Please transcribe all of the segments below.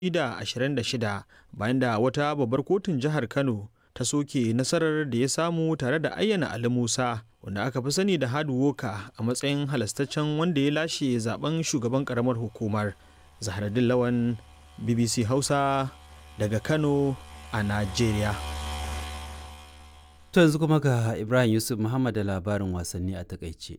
2026 bayan da wata babbar kotun jihar Kano ta soke nasarar da ya samu tare da ayyana Ali Musa wanda aka fi sani da Hard Worker a matsayin halastaccen wanda ya lashe zaben shugaban karamar hukumar. Zahraddin Lawan BBC Hausa daga Kano a Najeriya. To yanzu kuma ga Ibrahim Yusuf Muhammad da labarin wasanni a takaice.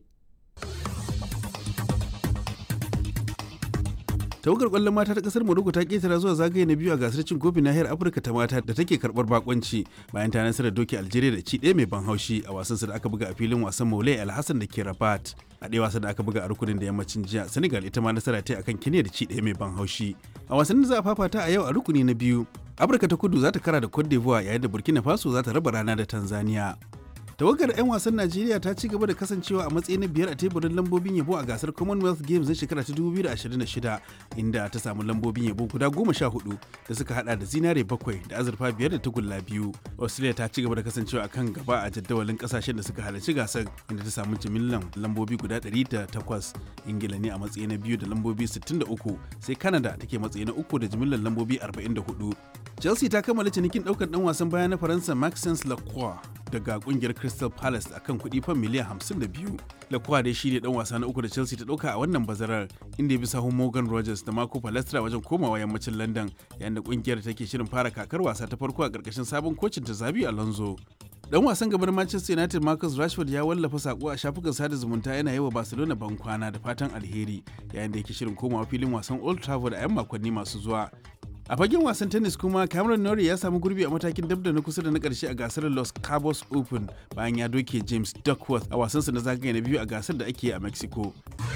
tawagar kwallon mata ta kasar morocco ta ketara zuwa zagaye na biyu a gasar cin kofin nahiyar afirka ta mata da take karbar bakonci bayan ta nasarar doki algeria da ci ɗaya mai ban haushi a wasan da aka buga a filin wasan maulai alhassan da ke rabat a ɗaya wasan da aka buga a rukunin da yammacin jiya senegal ita ma nasara ta akan kenya da ci ɗaya mai ban haushi a wasan da za a fafata a yau a rukuni na biyu afirka ta kudu za ta kara da cote d'ivoire yayin da burkina faso za ta raba rana da tanzania tawagar 'yan wasan najeriya ta ci gaba da kasancewa a matsayi na biyar a teburin lambobin yabo a gasar commonwealth games na shekara ta 2026 inda ta samu lambobin yabo guda goma sha hudu da suka hada da zinare bakwai da azurfa biyar da tagulla biyu australia ta ci gaba da kasancewa a kan gaba a jadawalin kasashen da suka halarci gasar inda ta samu jimillan lambobi guda 108 ingila ne a matsayi na biyu da lambobi 63 sai canada take matsayi na uku da jimillan lambobi 44 chelsea ta kammala cinikin daukar dan wasan baya na faransa maxence lacroix daga kungiyar crystal palace akan kuɗi fan miliyan 52 lacroix dai shi ne dan wasa na uku da chelsea ta dauka a wannan bazarar inda ya bi sahun morgan rogers da marco palestra wajen komawa yammacin london yayin da kungiyar take shirin fara kakar wasa ta farko a karkashin sabon kocin ta zabi alonso dan wasan gaban manchester united marcus rashford ya wallafa sako a shafukan sada zumunta yana yi wa barcelona ban kwana da fatan alheri yayin da yake shirin komawa filin wasan old trafford a 'yan makonni masu zuwa a fagen wasan tennis kuma cameron norrie ya samu gurbi a matakin dabda na kusa da na karshe a gasar los cabos open bayan ya doke james duckworth a wasansa na zagaye na biyu a gasar da ake a mexico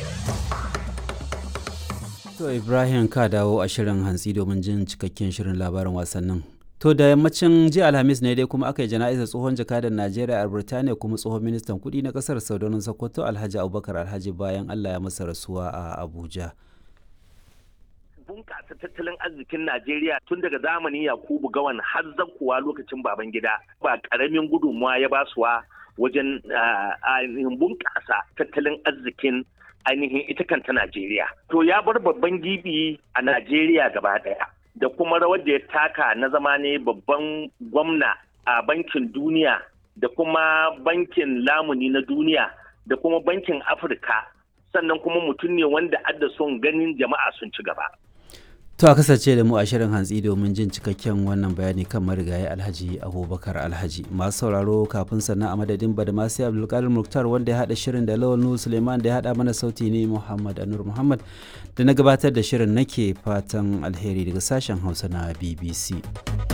To Ibrahim ka dawo a shirin hantsi domin jin cikakken shirin labarin wasannin. To da yammacin jiya Alhamis ne dai kuma aka yi jana'izar tsohon jakadan Najeriya a Birtaniya kuma tsohon ministan kuɗi na ƙasar Saudanin Sokoto Alhaji Abubakar Alhaji bayan Allah ya masa rasuwa a Abuja. bunƙasa tattalin arzikin Najeriya tun daga zamanin Yakubu Gawan har kuwa lokacin baban gida ba ƙaramin gudunmawa ya basuwa wajen ainihin bunƙasa tattalin arzikin ainihin ita kanta Najeriya. To ya bar babban gibi a Najeriya gaba ɗaya da kuma rawar da ya taka na zama ne babban gwamna a bankin duniya da kuma bankin lamuni na duniya da kuma bankin Afirka sannan kuma mutum ne wanda adda son ganin jama'a sun ci gaba. To a kasance da mu a shirin hantsi domin jin cikakken wannan bayani kan marigayi Alhaji Abubakar Alhaji. Masu sauraro kafin sannan a madadin Badamasi Abdulkadir Muktar wanda ya haɗa shirin da Lawal Nuhu Suleiman da ya haɗa mana sauti ne Muhammad Anur Muhammad da na gabatar da shirin nake fatan alheri daga sashen Hausa na BBC.